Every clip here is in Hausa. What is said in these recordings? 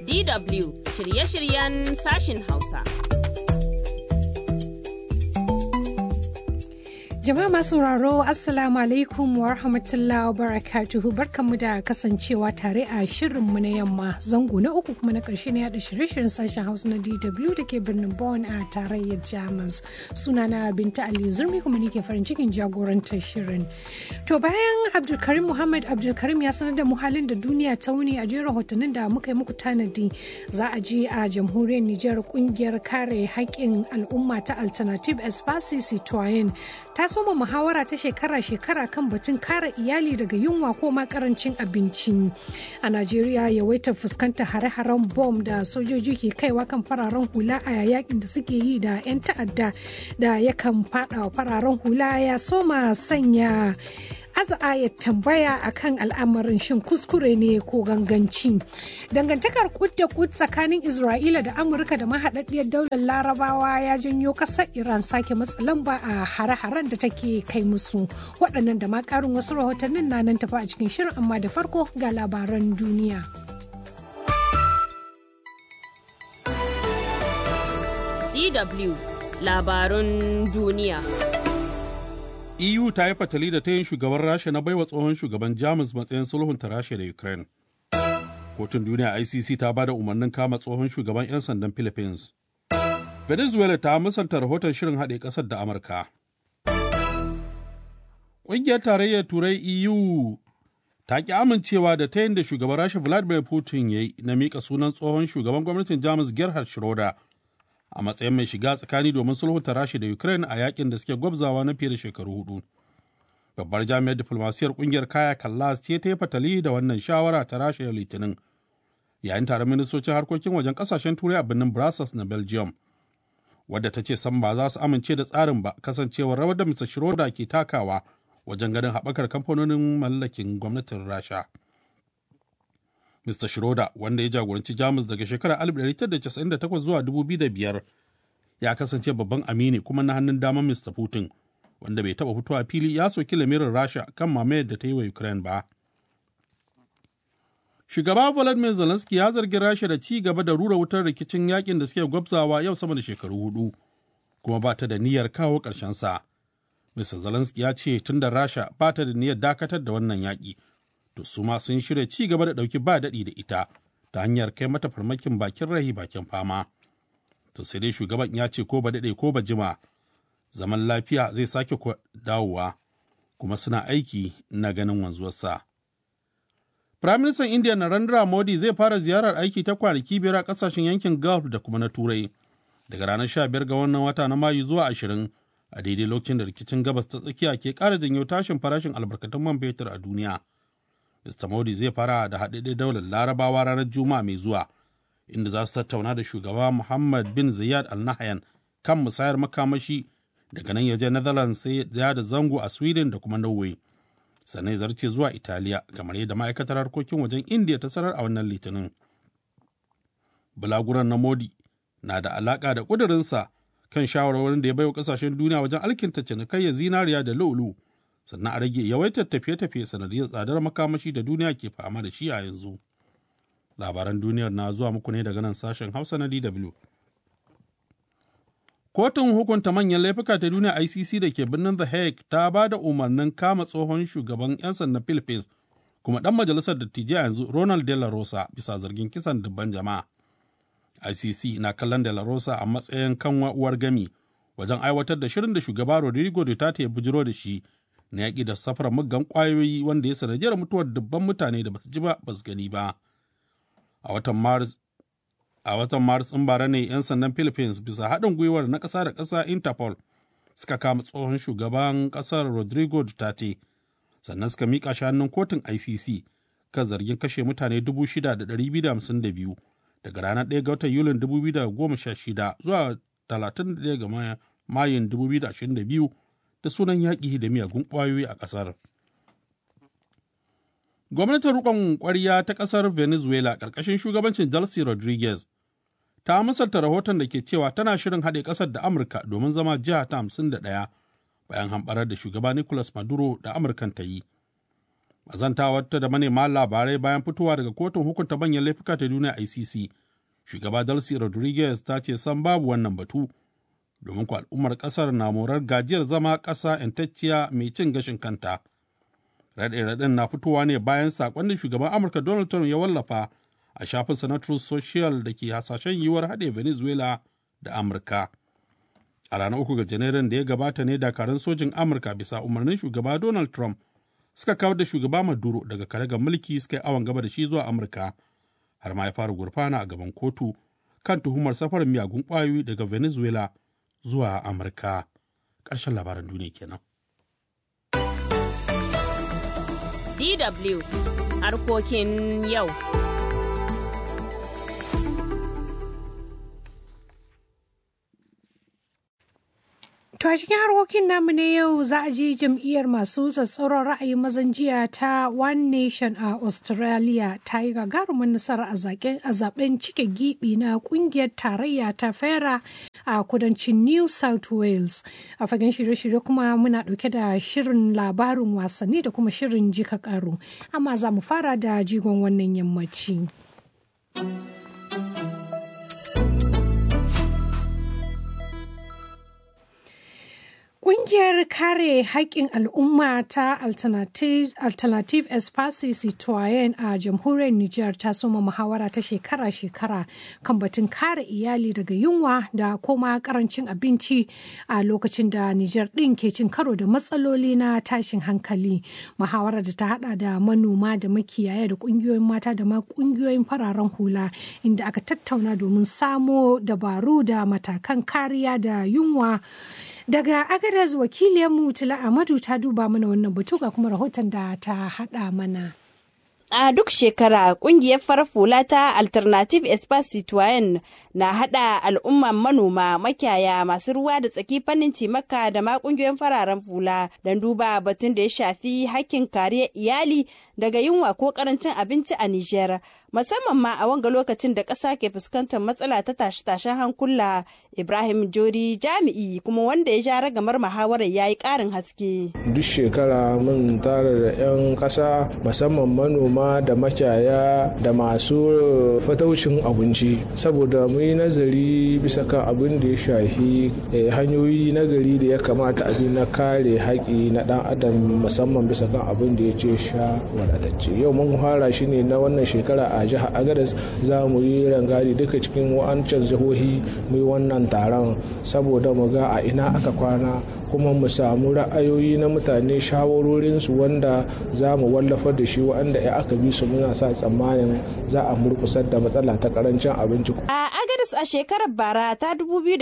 DW shirye-shiryen sashin Hausa. Jama'a masu sauraro Assalamu alaikum wa rahmatullahi wa barakatuhu barkanmu da kasancewa tare a shirinmu na yamma zango na uku kuma na ƙarshe na yada shirye-shiryen sashen Hausa na DW da ke birnin Bonn a tarayyar Jamus. Sunana Binta Aliyu Zurmi kuma nake farin cikin jagorantar shirin. To bayan Abdulkarim Muhammad Abdulkarim ya sanar da mu halin da duniya ta wuni a jerin rahotannin da muka yi muku tanadi za a je a jamhuriyar Nijar kungiyar kare haƙƙin al'umma ta Alternative Espace Citoyen ta soma muhawara ta shekara-shekara kan batun kare iyali daga yunwa ko ma karancin abinci a najeriya yawaitar fuskantar hare-haren bom da sojoji ke kaiwa kan fararen hula a yakin da suke yi da 'yan ta'adda da yakan fada fararen hula ya soma sanya aza ya tambaya akan al'amarin shin kuskure ne ko ganganci dangantakar kud da kud tsakanin isra'ila da amurka da mahaɗaɗɗiyar daular larabawa ya janyo ƙasar iran sake matsa lamba a hare-haren da take kai musu waɗannan da ma ƙarin wasu rahotannin na nan tafi a cikin shirin amma da farko ga labaran duniya DW labarun duniya. EU ta yi fatali da ta yin shugaban Rasha na baiwa tsohon shugaban Jamus matsayin sulhunta Rasha da Ukraine. Kotun duniya ICC ta ba da umarnin kama tsohon shugaban 'yan sandan Philippines. Venezuela ta musanta rahoton shirin haɗe ƙasar da Amurka. Ƙungiyar tarayyar Turai EU ta ƙi amincewa da ta yin da shugaban Rasha Vladimir Putin ya yi na miƙa sunan tsohon shugaban gwamnatin Jamus Gerhard Schroeder a matsayin mai shiga tsakani domin sulhunta Rasha da Ukraine a yakin da suke gwabzawa na fiye da shekaru hudu. Babbar jami'ar diflomasiyar kungiyar Kaya Kallas ce ta yi fatali da wannan shawara ta Rasha yau Litinin. Yayin taron ministocin harkokin wajen kasashen Turai a birnin Brussels na Belgium. Wadda ta ce san ba za su amince da tsarin ba kasancewar rawar da Mr. Schroeder ke takawa wajen ganin haɓakar kamfanonin mallakin gwamnatin Rasha. Mr. Schroeder wanda ya jagoranci Jamus daga shekarar 1998 zuwa 2005 ya kasance babban amini kuma na hannun damar Mr. Putin wanda bai taɓa fitowa fili ya soki lamirin Rasha kan mamayar da ta yi wa Ukraine ba. Shugaba Volodymyr Zelensky ya zargi Rasha da ci gaba da rura wutar rikicin yakin da suke gwabzawa yau sama da shekaru hudu kuma ba ta da niyyar kawo ƙarshen sa. Mr. Zelensky ya ce tun da Rasha ba ta da niyyar dakatar da wannan yaƙi to su ma sun shirya ci gaba da ɗauki ba daɗi da ita ta hanyar kai mata farmakin bakin rahi bakin fama. To sai dai shugaban ya ce ko ba daɗe ko ba jima zaman lafiya zai sake dawowa kuma suna aiki na ganin wanzuwarsa. Firaministan Indiya Narendra Modi zai fara ziyarar aiki ta kwanaki biyar a ƙasashen yankin Gulf da kuma na Turai daga ranar 15 ga wannan wata na Mayu zuwa 20 a daidai lokacin da rikicin gabas ta tsakiya ke ƙara janyo tashin farashin albarkatun man fetur a duniya. Mr. Modi zai fara da haɗaɗɗen daular larabawa ranar Juma'a mai zuwa, inda za su tattauna da shugaba Muhammad bin Zayed Al Nahyan kan musayar makamashi daga nan ya je Netherlands sai ya da zango a Sweden da kuma Norway. Sannan ya zarce zuwa Italiya, kamar yadda ma'aikatar harkokin wajen India ta sanar a wannan litinin. Bulaguran na Modi na da alaƙa da ƙudurinsa kan shawarwarin da ya baiwa ƙasashen duniya wajen alkinta cinikayya zinariya da lu'ulu. sannan a rage yawaitar tafiye-tafiye sanadiyar tsadar makamashi da duniya ke fama da shi a yanzu. Labaran duniyar na zuwa muku ne daga nan sashen Hausa na DW. Kotun hukunta manyan laifuka ta duniya ICC da ke birnin The Hague ta ba da umarnin kama tsohon shugaban 'yan sandan Philippines kuma ɗan majalisar dattijai yanzu Ronald De La Rosa bisa zargin kisan dubban jama'a. ICC na kallon De La Rosa a matsayin kanwa uwar gami wajen aiwatar da shirin da shugaba Rodrigo Duterte ya bujiro da shi na yaƙi da safarar muggan ƙwayoyi wanda ya sanadiyar mutuwar dubban mutane da basu ji ba basu gani ba a watan maris a watan maris ɗin bara ne 'yan sandan philippines bisa haɗin gwiwar na ƙasa da ƙasa interpol suka kama tsohon shugaban ƙasar rodrigo duterte sannan suka miƙa shi hannun kotun icc kan zargin kashe mutane 6,252 daga ranar 1 ga watan yulin 2016 zuwa 31 ga mayun 2022 da sunan yaƙi da miyagun ƙwayoyi a ƙasar. Gwamnatin riƙon ƙwarya ta ƙasar Venezuela ƙarƙashin shugabancin Delcy Rodriguez ta misalta rahoton da ke cewa tana shirin haɗe ƙasar da Amurka domin zama jiha ta hamsin da ɗaya bayan hamɓarar da shugaba Nicolas Maduro da Amurkan ta yi. Azantawarta da manema labarai bayan fitowa daga kotun hukunta manyan laifuka ta duniya ICC, shugaba Delcy Rodriguez ta ce san babu wannan batu, domin ku al'ummar ƙasar na morar gajiyar zama ƙasa ‘yantacciya mai cin gashin kanta. Raɗe-raɗen na fitowa ne bayan saƙon da shugaban Amurka Donald Trump ya wallafa a shafinsa na Truth Social da ke hasashen yiwuwar haɗe Venezuela da Amurka. A ranar uku ga Janairun da ya gabata ne dakarun sojin Amurka bisa umarnin shugaba Donald Trump suka kawar da shugaba Maduro daga karagar mulki suka yi awon gaba da shi zuwa Amurka har ma ya fara gurfana a gaban kotu kan tuhumar safarar miyagun ƙwayoyi daga Venezuela zuwa Amurka. Ƙarshen labaran duniya kenan. DW harkokin yau. To a cikin harkokin namu na yau za a ji jam'iyyar masu tsatsauran ra'ayin mazan jiya ta One Nation a Australia ta yi gagarumin nasara a zaben cike gibi na kungiyar tarayya ta fera a kudancin New South Wales. A fagen shirye-shirye kuma muna ɗauke da shirin labarin wasanni da kuma shirin jika karo. Amma za mu fara da jigon wannan yammaci. Ƙungiyar kare haƙƙin al'umma ta Alternative, Alternative Espace Citoyen a jamhuriyar Nijar ta soma muhawara ta shekara-shekara kan batun kare iyali daga yunwa da kuma karancin abinci a lokacin da Nijar ɗin ke cin karo da matsaloli na tashin hankali. Muhawara da ta hada da manoma da makiyaya da ƙungiyoyin mata da ma ƙungiyoyin fararen hula inda aka tattauna domin samo dabaru da matakan kariya da yunwa. Daga Agadez wakiliyarmu Tila Amadu ta duba mana wannan batu ga kuma rahoton da ta haɗa mana. A duk shekara kungiyar farar hula ta Alternative Espace Citoyen na hada al'umman manoma makiyaya masu ruwa da tsaki fannin cimaka da ma kungiyoyin fararen hula don duba batun da ya shafi hakkin kariyar iyali daga yunwa ko karancin abinci a Nijar. Musamman ma a wanga lokacin da ƙasa ke fuskantar matsala ta tashe-tashen hankula Ibrahim Jori jami'i kuma wanda ya ja ragamar muhawarar ya yi ƙarin haske. Duk shekara mun tara da 'yan ƙasa musamman manoma da makiyaya da masu fataucin abinci saboda mu yi nazari bisa kan abin da ya shafi hanyoyi nagari da ya kamata a bi na kare haƙi na ɗan adam musamman bisa kan abin da ya ce sha wadatacce yau mun fara shi ne na wannan shekara a jihar agadas za mu yi rangadi duka cikin wa'ancan jihohi mu yi wannan taron saboda mu ga a ina aka kwana kuma mu samu ra'ayoyi na mutane shawarorinsu wanda za mu wallafar da shi wanda ya aka bi su muna sa tsammanin za a murkusar da matsala ta karancin abinci. A Agadis a shekarar bara ta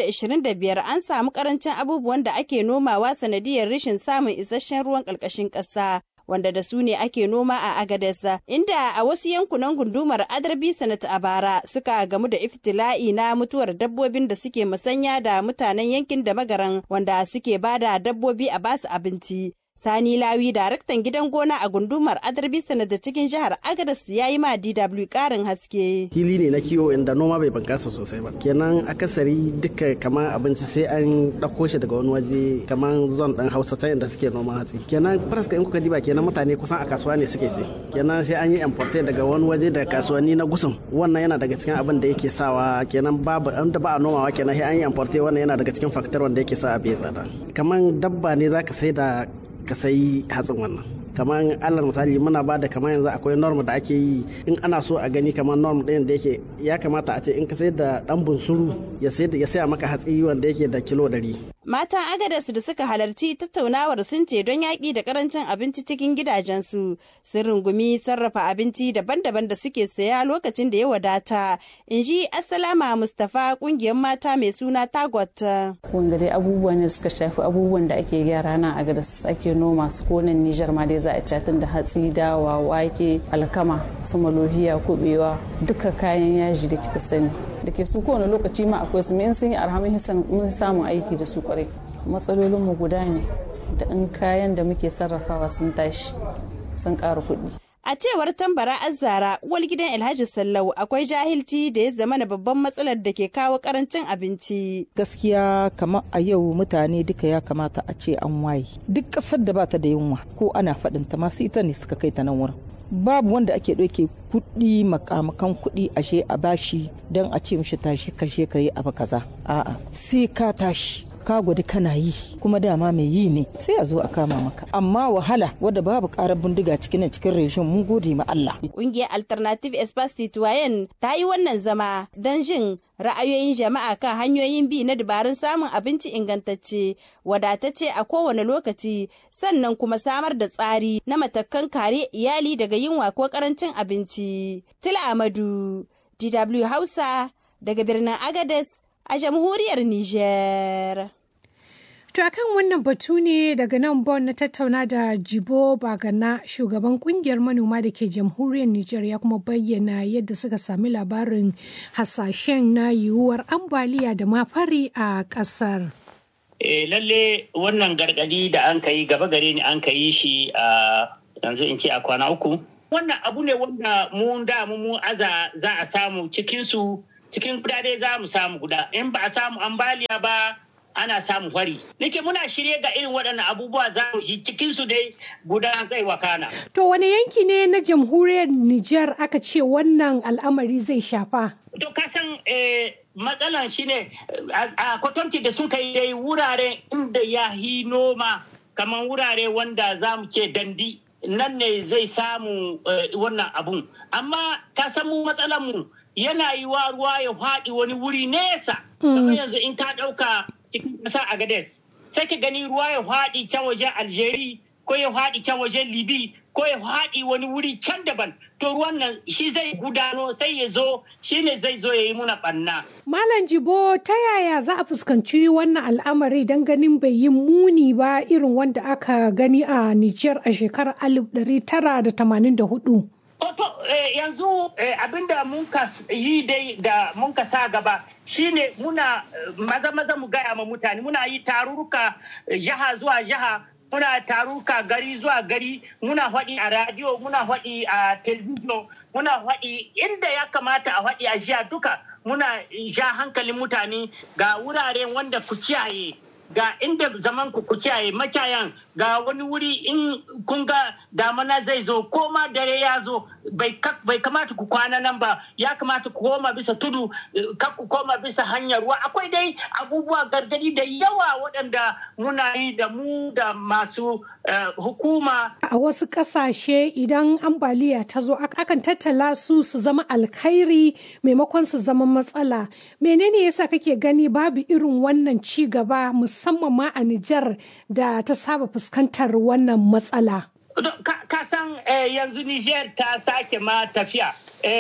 2025 an samu karancin abubuwan da ake nomawa sanadiyar rashin samun isasshen ruwan ƙarƙashin ƙasa. wanda da su ne ake noma a Agadez inda a wasu yankunan gundumar Adarbi Sanat a bara suka gamu da iftila'i na mutuwar dabbobin da suke musanya da mutanen yankin da magaran wanda suke bada dabbobi a basu abinci. Sani Lawi, daraktan gidan gona a gundumar Adarbi da cikin jihar Agadas ya yi ma DW karin haske. Hili ne na kiwo inda noma bai bankasa sosai ba. Kenan akasari duka kamar abinci sai an ɗauko shi daga wani waje kamar zon ɗan Hausa ta inda suke noma hatsi. Kenan faraska in kuka diba kenan mutane kusan a kasuwa ne suke ci. Kenan sai an yi importe daga wani waje da kasuwanni na gusum. Wannan yana daga cikin abin da yake sawa kenan babu an da ba a nomawa kenan sai an yi importe wannan yana daga cikin faktor wanda yake sa a bai tsada. Kamar dabba ne zaka sai da ka sayi hatsin wannan kamar alal misali muna ba da kamar yanzu akwai norm da ake yi in ana so a gani kamar norm ɗin da yake ya kamata a ce in ka sayar da ɗan bunsuru ya saya maka hatsi wanda yake da kilo ɗari. Matan Agadas da suka halarci tattaunawar sun ce don yaƙi da karancin abinci cikin gidajensu sun rungumi sarrafa abinci daban-daban da suke saya lokacin da ya wadata. In ji Assalama Mustapha ƙungiyar mata mai suna Tagot. Wanga dai abubuwan da suka shafi abubuwan da ake gyara nan Agadas ake noma su ko nan Nijar ma dai za a catin da hatsi dawa wake alkama su malohiya kubewa duka kayan yaji da kika sani da ke su kowane lokaci ma akwai su in sun yi arhamin mun samun aiki da su kwarai matsalolin mu guda ne da in kayan da muke sarrafawa sun tashi sun ƙara kuɗi A cewar tambara azzara uwar gidan Alhaji Sallau akwai jahilci da ya zama na babban matsalar da ke kawo karancin abinci. Gaskiya kamar a yau mutane duka ya kamata a ce an waye. Duk ƙasar da bata da yunwa ko ana faɗin ta masu ita ne suka kai ta nan wurin. Babu wanda ake ɗauke kuɗi makamakan kuɗi ashe a bashi don a ce mishi tashi kashe ka yi abu kaza. A'a sai ka tashi. ka gwada kana yi kuma dama mai yi ne sai a zo a kama maka amma wahala wadda babu karar bindiga cikin cikin reshen mun gode ma Allah kungiyar alternative espace citoyen ta yi wannan zama don jin ra'ayoyin jama'a kan hanyoyin bi na dabarun samun abinci ingantacce wadatacce a kowane lokaci sannan kuma samar da tsari na matakan kare iyali daga yunwa ko karancin abinci tila amadu dw hausa daga birnin agades a jamhuriyar niger To akan wannan batu ne daga nan Bon na tattauna da Jibo Bagana shugaban kungiyar manoma da ke jamhuriyar Nijar ya kuma bayyana yadda suka sami labarin hasashen na yiwuwar ambaliya da mafari a ƙasar. E, lalle wannan gargadi da an yi gaba gare ni an yi shi a yanzu in ce a kwana uku. Wannan abu ne wanda mu da mu aza za a samu cikinsu cikin guda dai za mu samu guda in ba a samu ambaliya ba ana samun fari. Nake muna shirye ga irin waɗannan abubuwa za mu shi cikin su dai guda zai wakana. To wani yanki ne na jamhuriyar Nijar aka ce wannan al'amari zai shafa? To kasan matsalan shine a kwatanci da sun kai dai wurare inda ya hi noma kamar wurare wanda za mu ce dandi nan ne zai samu wannan abun. Amma ka san mu matsalan mu yana yi wa ruwa ya faɗi wani wuri nesa. Kamar yanzu in ka ɗauka cikin ƙasa a Gades. Sai ka gani ruwa ya faɗi can wajen Algeria ko ya faɗi can wajen Libi ko ya faɗi wani wuri can daban. To ruwan nan shi zai gudano sai ya zo shi ne zai zo ya yi muna ɓanna. Malam Jibo ta yaya za a fuskanci wannan al'amari don ganin bai yi muni ba irin wanda aka gani a Nijar a shekarar 1984? Oto yanzu abinda mun ka yi dai da mun ka sa gaba shine muna maza maza mu gaya ma mutane muna yi tarurruka jiha zuwa jiha muna taruka gari zuwa gari muna faɗi a radio muna faɗi a television muna faɗi inda ya kamata a faɗi a jiya duka muna ja hankalin mutane ga wuraren wanda ku kiyaye ga inda zaman ku kiyaye makiyayan ga wani wuri in kun ga damana zai zo ko ma dare ya zo bai kamata ku kwana nan ba ya kamata ku koma bisa tudu kar ku koma bisa hanyar ruwa akwai dai abubuwa gargadi da yawa waɗanda muna yi da mu da masu hukuma a wasu ƙasashe idan ambaliya ta zo akan tattala su su zama alkhairi maimakon su zama matsala menene yasa kake gani babu irin wannan ci gaba musamman ma a Nijar da ta saba fuskantar wannan matsala ka san yanzu Niger ta sake ma tafiya.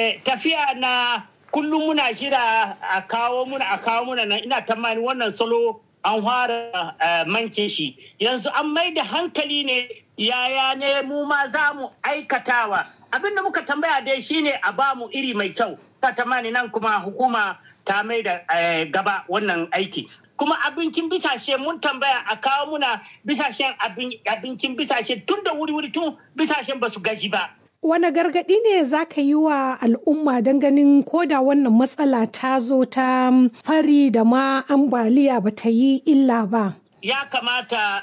Tafiya na kullum muna jira a kawo muna a kawo muna nan ina tamani wannan salo an fara manke shi. Yanzu an mai da hankali ne yaya ne mu ma za mu aikatawa. Abin da muka tambaya dai shine a ba mu iri mai kyau. Ta tamani nan kuma hukuma ta mai da gaba wannan aiki. kuma abincin bisashe mun tambaya a kawo muna bisashen abincin bisashe tun da wuri-wuri tun bisashen ba su gaji ba. Wane gargaɗi ne za ka yi wa al'umma don ganin koda wannan matsala ta zo ta fari da ma ambaliya ba ta yi illa ba? Ya kamata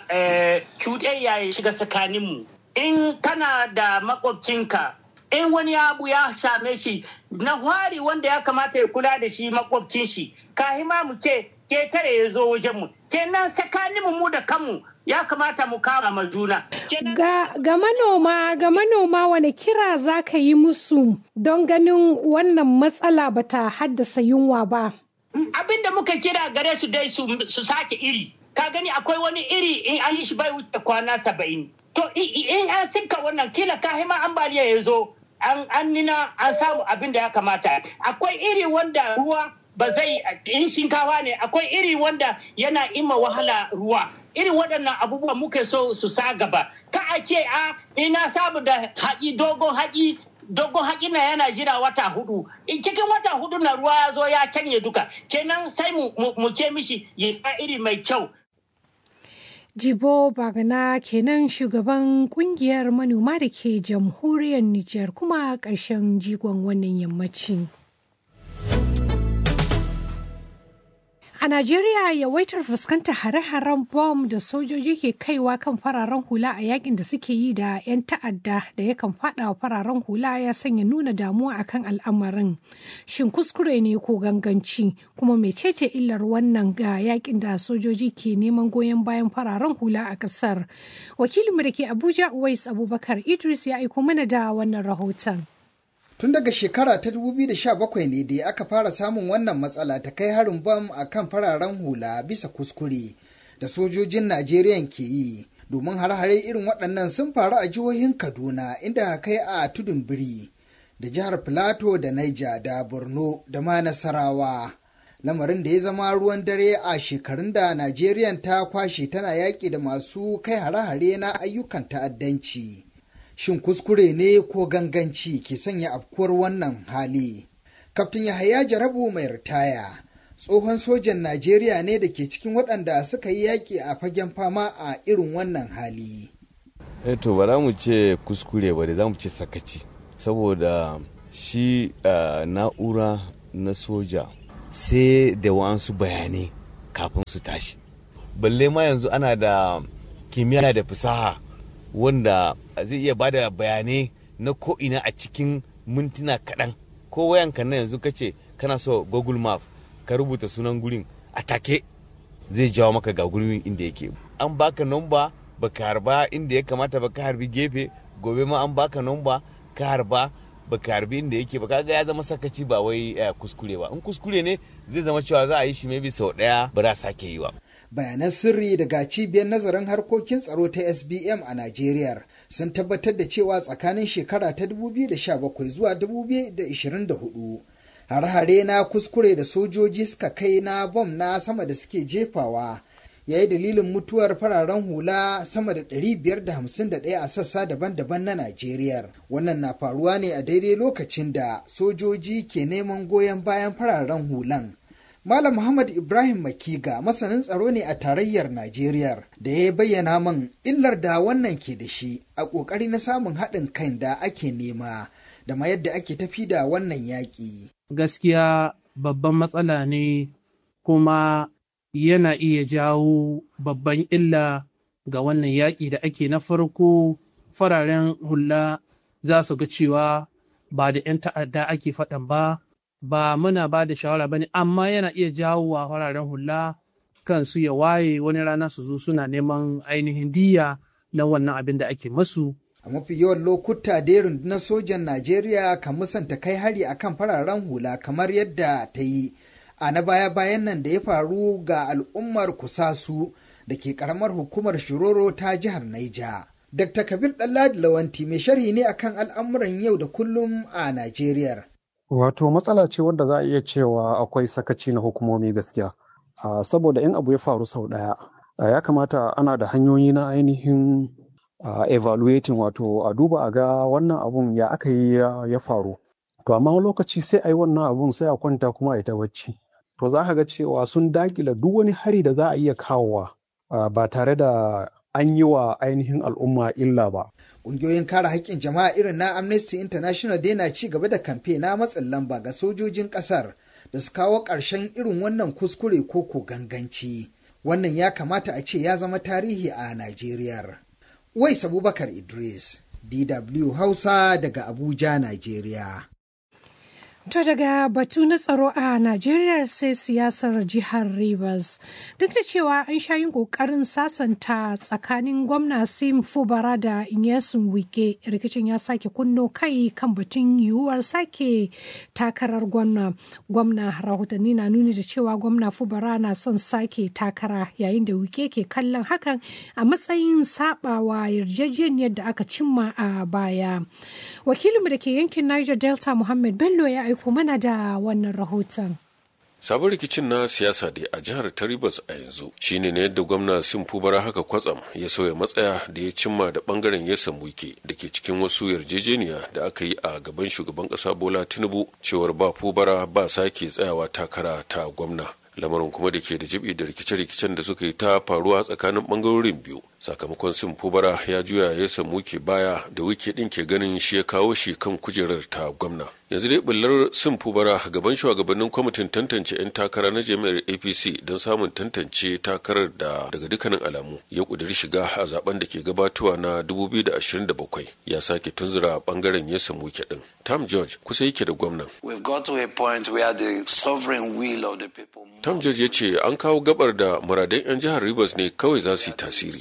cuɗayya ya shiga tsakaninmu. In kana da makwabcinka in wani abu ya same shi na hwari wanda ya kamata ya kula da shi makwabcin shi kahima mu ce ketare ya zo wajen mu kenan tsakanin mu da kanmu ya kamata mu kama ma juna ga, ga manoma ga manoma wani kira za ka yi musu don ganin wannan matsala bata haddasa yunwa ba abin da muka kira gare su dai su, su sake iri ka gani akwai wani iri in an yi shi bai wuce kwana saba'in to in an sinka wannan kila kahima ambaliya ya zo an nina an samu abin da ya kamata akwai iri wanda ruwa ba zai in shinkawa ne akwai iri wanda yana ima wahala ruwa irin waɗannan abubuwa muke so su sa gaba ka a ce a ina samu da haƙi dogon haƙi dogon haƙi na yana jira wata hudu cikin wata hudu na ruwa ya zo ya canye duka kenan sai mu ce mishi ya sa iri mai kyau Jibo Bagana kenan shugaban kungiyar manoma da ke jamhuriyar Nijar kuma ƙarshen jigon wannan yammaci. A Najeriya yawaitar fuskantar hare-haren bom da sojoji ke kaiwa kan fararen hula a yakin da suke yi da 'yan ta'adda da yakan fada wa fararen hula ya sanya nuna damuwa akan al'amarin. Shin kuskure ne ko ganganci kuma mecece illar wannan ga yakin da sojoji ke neman goyon bayan fararen hula a kasar. Wakilinmu da ke Abuja Uwais Abubakar Idris ya aiko mana da wannan rahoton. Tun daga shekara ta 2017 ne da aka fara samun wannan matsala ta kai harin bam a kan fararen hula bisa kuskure da sojojin Najeriya ke yi. Domin har-hare irin waɗannan sun faru a jihohin Kaduna inda kai a tudun biri da jihar Filato da Naija da Borno da ma Nasarawa. Lamarin da ya zama ruwan dare a shekarun da Najeriya ta kwashe tana yaƙi da masu kai hare-hare na ayyukan ta'addanci. shin kuskure ne ko ganganci ke sanya afkuwar wannan hali. Kaftin Yahaya Jarabu mai ritaya, tsohon sojan Najeriya ne da ke cikin waɗanda suka yi yaƙi a fagen fama a irin wannan hali. to ba za mu ce kuskure ba da za mu ce sakaci, saboda shi na'ura na soja sai da wasu bayanai kafin su tashi. Balle ma yanzu ana da kimiyya da fasaha wanda zai iya bada bayanai na ko'ina a cikin mintuna kaɗan ko wayanka na yanzu ka ce kana so google map ka rubuta sunan gurin a take zai jawo maka ga gurin inda yake an baka nomba baka harba inda ya kamata ba ka harbi gefe gobe ma an baka nomba ka harba baka harbi inda yake ba kaga ya zama sakaci ba wai kuskure ba in kuskure ne zai zama cewa za a yi shi maybe sau daya ba za sake yi ba bayanan sirri daga cibiyar nazarin harkokin tsaro ta sbm a najeriya sun tabbatar da cewa tsakanin shekara ta 2017 zuwa 2024 har-hare na kuskure da sojoji suka kai na bom na sama da suke jefawa ya yi dalilin mutuwar fararen hula sama da 551 a sassa daban-daban na Najeriya. Wannan na faruwa ne a daidai lokacin da sojoji ke neman goyon bayan fararen hulan. Malam Muhammad Ibrahim Makiga masanin tsaro ne a tarayyar Najeriya da ya bayyana min illar da wannan ke da shi a ƙoƙari na samun haɗin kai da ake nema da ma yadda ake tafi da wannan yaƙi. Gaskiya babban matsala ne kuma yana iya jawo babban illa ga wannan yaƙi da ake na farko fararen hula za su ga cewa ba da 'yan ta'adda ake faɗan ba ba muna ba da shawara ba ne amma yana iya jawo wa fararen hula kansu ya waye wani rana su zo suna neman ainihin diya na wannan abin da ake masu a mafi yawan lokuta da rundunar sojan najeriya kan musanta kai hari akan fararen hula kamar yadda ta yi a na baya-bayan nan da ya faru ga al'ummar kusasu da ke karamar hukumar shiroro ta jihar naija dr kabir ɗanladi lawanti mai sharhi ne akan al'amuran yau da kullum a najeriya wato matsala ce wadda za a iya cewa akwai sakaci na hukumomi gaskiya saboda in abu ya faru sau ɗaya ya kamata ana da hanyoyi na ainihin evaluating wato a duba a ga wannan abun ya aka yi ya faru to amma lokaci sai a yi wannan abun sai a kwanta kuma a yi ta bacci to za ka ga cewa sun dakila duk wani hari da za a iya kawowa ba tare da an yi wa ainihin al'umma illa ba. Ƙungiyoyin kare haƙƙin jama'a irin na Amnesty International dai na ci gaba da kamfe na matsin lamba ga sojojin ƙasar da su kawo ƙarshen irin wannan kuskure ko ko ganganci. Wannan ya kamata a ce ya zama tarihi a Najeriya. Wais Abubakar Idris, DW Hausa daga Abuja, Najeriya. To daga batu na tsaro a Najeriya sai siyasar jihar Rivers. Duk da cewa an sha yin ƙoƙarin sasanta tsakanin gwamna Sim Fubara da Inyesun Wike, rikicin ya sake kunno kai kan batun yiwuwar sake takarar gwamna. Gwamna rahotanni na nuni da cewa gwamna Fubara na son sake takara yayin da Wike ke kallon hakan a matsayin sabawa yarjejeniyar da aka cimma a baya. Wakilinmu da ke yankin Niger Delta Muhammad Bello ya aiko mana da wannan rahoton. sabon rikicin na siyasa da a jihar taribas a yanzu shine na yadda gwamna sim fubara haka kwatsam ya sauya matsaya da ya cimma da bangaren ya wike da ke cikin wasu yarjejeniya da aka yi a gaban shugaban kasa bola tinubu cewar ba fubara ba sake tsayawa takara ta gwamna lamarin kuma da ke da jibi da rikice-rikicen da suka yi ta faruwa tsakanin bangarorin biyu sakamakon sin fubara ya juya ya samu ke baya da wike din ke ganin shi ya kawo shi kan kujerar ta gwamna yanzu dai bullar sin fubara gaban shugabannin kwamitin tantance 'yan takara na jami'ar apc don samun tantance takarar da daga dukkanin alamu ya kuduri shiga a zaben da ke gabatowa na 2027 ya sake tunzura bangaren ya samu ke din tam george kusa yake da gwamnan tam george ya ce an kawo gabar da muradan 'yan jihar rivers ne kawai za su yi tasiri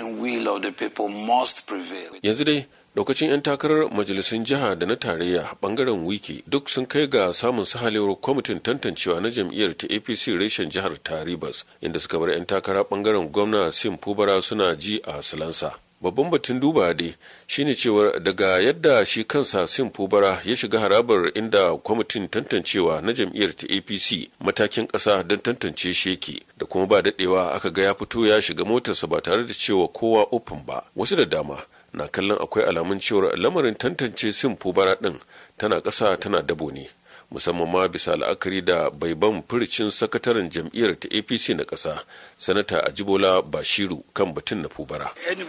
yanzu dai daukacin 'yan takarar majalisun jiha da na tarayya bangaren wiki duk sun kai ga samun sahalewar kwamitin tantancewa na jam'iyyar ta apc reshen jihar ta rivers inda suka bar 'yan takara bangaren gwamna sim fubara suna ji a silansa babban batun duba dai shine cewar daga yadda shi kansa sim fubara ya shiga harabar inda kwamitin tantancewa na jam'iyyar ta apc matakin ƙasa don tantance shi yake da kuma ba daɗewa aka ga ya fito ya shiga motarsa ba tare da cewa kowa ofin ba wasu da dama na kallon akwai alamun cewar lamarin tantance sim fubara ɗin tana ƙasa tana dabo ne musamman ma bisa la'akari da baiban furicin sakataren jam'iyyar ta apc na ƙasa sanata ajibola bashiru kan batun na fubara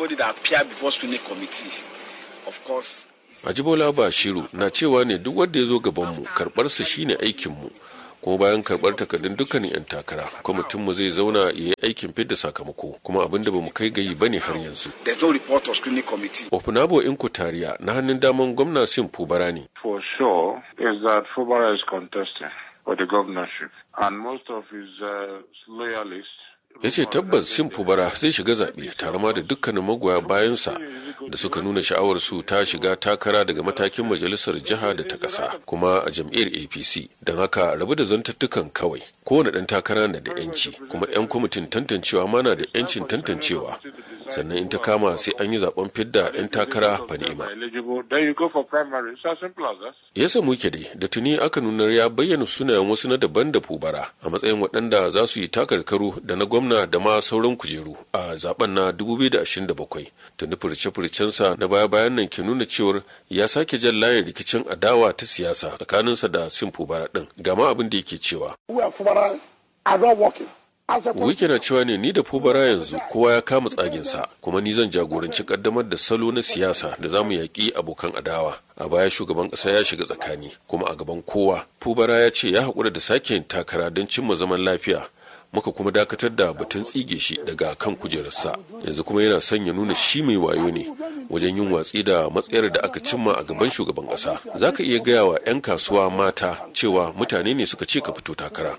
ajibola bashiru na cewa ne duk wanda ya zo gabanmu karɓarsa shine aikinmu kuma bayan karɓar takardun dukkanin 'yan takara kwamitinmu zai zauna ya yi aikin fidda sakamako kuma abin da bamu kai gayi bane har yanzu ofunabo inkutariya na hannun daman gwamna sim fubara ne for sure is that Fubara is contesting for the governorship and most of his uh, loyalists ya ce tabbas sim fubara zai shiga zaɓe tare ma da dukkanin magoya bayansa da suka nuna sha'awar su ta shiga takara daga matakin majalisar jiha da ta ƙasa kuma a jam'iyyar apc don haka rabu da zantattukan kawai kowane ɗan takara na da 'yanci kuma 'yan kwamitin tantancewa ma na da 'yancin tantancewa sannan in ta kama sai an yi zaben fidda 'yan takara fa ni'ima. Ya samu ke dai da tuni aka nunar ya bayyana sunayen wasu na daban da fubara a matsayin waɗanda za su yi takarkaru da na gwamna da ma sauran kujeru a zaben na 2027 tuni furce-furcensa na baya-bayan nan ke nuna cewar ya sake jan layin rikicin adawa ta siyasa tsakaninsa da sin fubara ɗin gama abin da yake cewa. Wike na cewa ne ni da fubara yanzu kowa ya kama tsaginsa kuma ni zan jagoranci kaddamar da salo na siyasa da zamu yaƙi abokan adawa. A baya shugaban ƙasa ya shiga tsakani kuma a gaban kowa. Fubara ya ce ya haƙura da sake yin takara don cimma zaman lafiya. Muka kuma dakatar da batun tsige shi daga kan kujerarsa yanzu kuma yana son ya nuna shi mai wayo ne wajen yin watsi da matsayar da aka cimma a gaban shugaban ƙasa za ka iya gaya wa 'yan kasuwa mata cewa mutane ne suka ce ka fito takara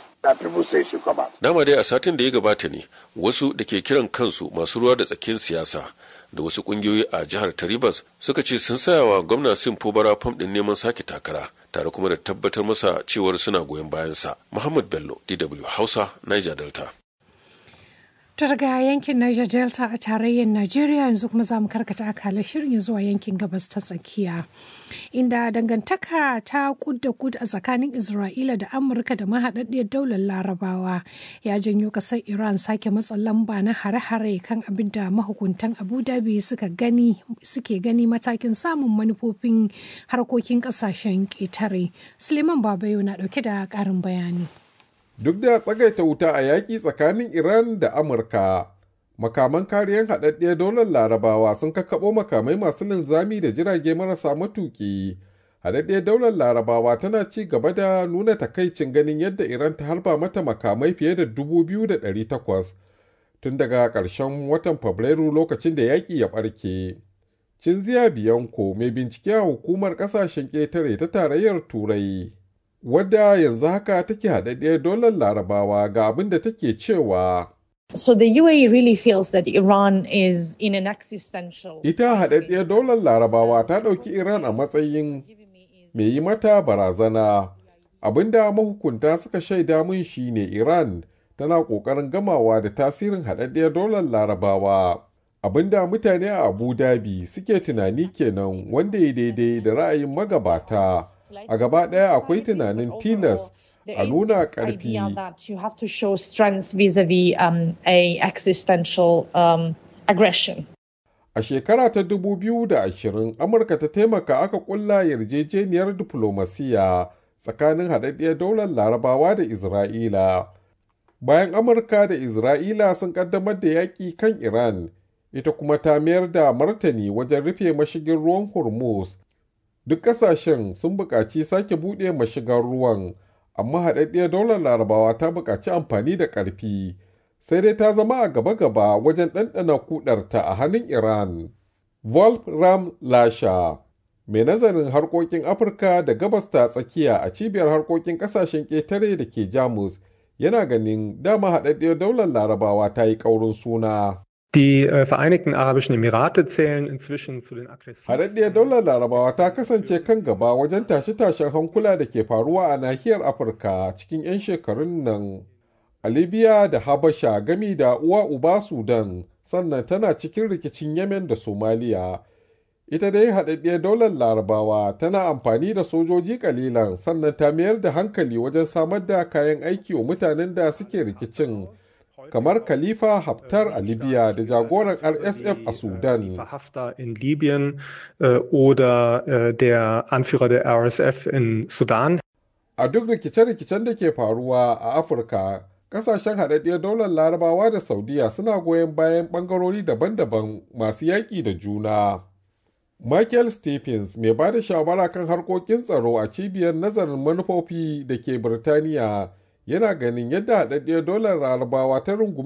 Dama dai a satin da ya gabata ne wasu da ke kiran kansu masu ruwa da tsakin siyasa da wasu kungiyoyi a jihar Taribas suka ce sun sayawa gwamna Sim Fubara fam din neman sake takara tare kuma da tabbatar masa cewar suna goyon bayansa. Muhammad Bello, DW Hausa, Niger Delta. Ta daga yankin Niger Delta a tarayyar Najeriya yanzu kuma za mu karkata akalar shirin zuwa yankin gabas ta tsakiya. Inda dangantaka ta kud da kud a tsakanin Isra'ila da Amurka da mahaɗaɗɗiyar daular Larabawa ya janyo ƙasar Iran sake matsa lamba na hare-hare kan abin da mahukuntan Abu Dhabi suka gani suke gani matakin samun manufofin harkokin ƙasashen ƙetare. Suleiman Babayo na ɗauke da ƙarin bayani. duk da tsagaita wuta a yaƙi tsakanin Iran da Amurka. Makaman kariyar haɗaɗɗiyar daular larabawa sun kakkaɓo makamai masu linzami da jirage marasa matuƙi. Haɗaɗɗiyar daular larabawa tana ci gaba da nuna takaicin ganin yadda Iran ta harba mata makamai fiye da dubu biyu da ɗari takwas tun daga ƙarshen watan Fabrairu lokacin da yaƙi ya ɓarke. Cinziya Biyanko mai bincike a hukumar ƙasashen ƙetare ta tarayyar Turai. wadda yanzu haka take haɗaɗɗiyar dolar larabawa ga abin da take cewa So the UAE really feels that Iran is in an existential. Ita haɗaɗɗiyar dolar larabawa ta ɗauki Iran a matsayin mai yi mata barazana. Abinda mahukunta suka shaida mun shi ne Iran tana ƙoƙarin gamawa da tasirin haɗaɗɗiyar dolar larabawa. Abinda mutane a Abu Dhabi suke tunani kenan wanda ya daidai da ra'ayin magabata. a gaba ɗaya akwai tunanin tilas a nuna ƙarfi a shekara ta 2020 amurka ta taimaka aka ƙulla yarjejeniyar diflomasiya tsakanin haɗaɗɗiyar daular larabawa da isra'ila bayan Amurka da Isra'ila sun ƙaddamar da yaƙi kan Iran, ita kuma ta mayar da martani wajen rufe mashigin ruwan Hormuz. Duk ƙasashen sun buƙaci sake buɗe mashigar ruwan, amma haɗaɗɗiyar daular larabawa ta buƙaci amfani da ƙarfi. sai dai ta zama a gaba-gaba wajen ɗanɗana kudarta a hannun Iran. Wolfram Lasha, mai nazarin harkokin Afirka da gabas ta tsakiya a cibiyar harkokin ƙasashen ƙetare da ke Jamus, yana ganin dama haɗaɗɗiyar daular larabawa ta yi ƙaurin suna. Die äh, Vereinigten Arabischen Emirate zählen inzwischen zu den aggressivsten. Haɗaɗɗiyar daular larabawa ta kasance kan gaba wajen tashe-tashen hankula da ke faruwa a nahiyar Afirka cikin 'yan shekarun nan. a libya da habasha gami da uwa uba sudan sannan tana cikin rikicin yemen da somaliya ita dai haɗaɗɗiyar daular larabawa tana amfani da sojoji kalilan sannan ta mayar da hankali wajen samar da kayan aiki wa mutanen da suke rikicin kamar khalifa haftar a libya da jagoran rsf a sudan Haftar in Libyen äh, oder äh, der Anführer der RSF in Sudan. a duk rikice-rikicen da ke faruwa a afirka kasashen haɗaɗɗiyar daular larabawa da saudiya suna goyon bayan ɓangarori daban-daban masu yaƙi da juna michael stephens mai ba da shawara kan harkokin tsaro a cibiyar nazarin manufofi da ke birtaniya yana ganin yadda haɗaɗɗiyar daular larabawa ta rungumi